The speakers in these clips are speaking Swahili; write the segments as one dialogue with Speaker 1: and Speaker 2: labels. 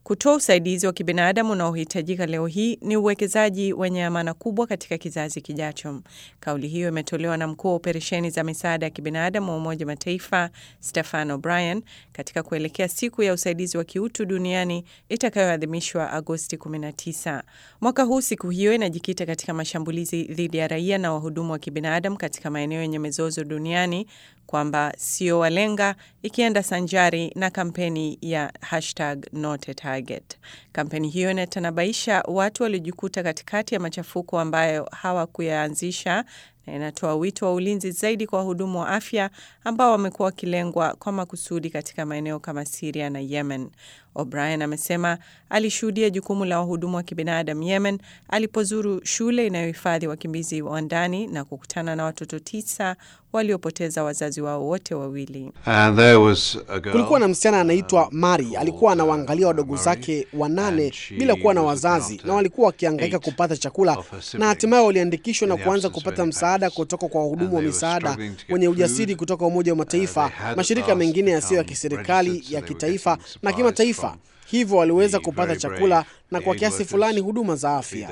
Speaker 1: Kutoa usaidizi wa kibinadamu unaohitajika leo hii ni uwekezaji wenye amana kubwa katika kizazi kijacho. Kauli hiyo imetolewa na mkuu wa operesheni za misaada ya kibinadamu wa Umoja Mataifa Stefan O'Brien katika kuelekea siku ya usaidizi wa kiutu duniani itakayoadhimishwa Agosti 19. Mwaka huu siku hiyo inajikita katika mashambulizi dhidi ya raia na wahudumu wa kibinadamu katika maeneo yenye mizozo duniani kwamba sio walenga, ikienda sanjari na kampeni ya hashtag not a target. Kampeni hiyo inatanabaisha watu waliojikuta katikati ya machafuko ambayo hawakuyaanzisha na inatoa wito wa ulinzi zaidi kwa wahudumu wa afya ambao wamekuwa wakilengwa kwa makusudi katika maeneo kama Siria na Yemen. O'Brien amesema alishuhudia jukumu la wahudumu wa kibinadamu Yemen alipozuru shule inayohifadhi wakimbizi wa ndani na kukutana na watoto tisa waliopoteza wazazi wao wote wawili.
Speaker 2: Kulikuwa na msichana anaitwa Mari, alikuwa anawaangalia wadogo zake wanane bila kuwa na wazazi, na walikuwa wakihangaika kupata chakula, na hatimaye waliandikishwa na kuanza kupata msaada kutoka kwa wahudumu wa misaada wenye ujasiri kutoka Umoja wa Mataifa, mashirika mengine yasiyo ya kiserikali, ya kitaifa na kimataifa. Hivyo waliweza kupata chakula na kwa kiasi fulani huduma za afya.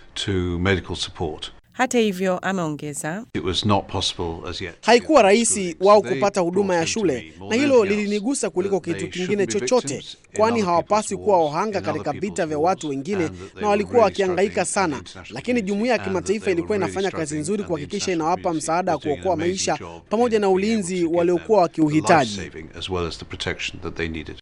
Speaker 1: Hata hivyo, ameongeza,
Speaker 2: haikuwa rahisi wao kupata huduma ya shule, na hilo lilinigusa kuliko kitu kingine chochote, kwani hawapaswi kuwa wahanga katika vita vya watu wengine, na walikuwa wakihangaika sana. Lakini jumuiya ya kimataifa ilikuwa inafanya kazi nzuri kuhakikisha inawapa msaada wa kuokoa maisha pamoja na ulinzi waliokuwa wakiuhitaji.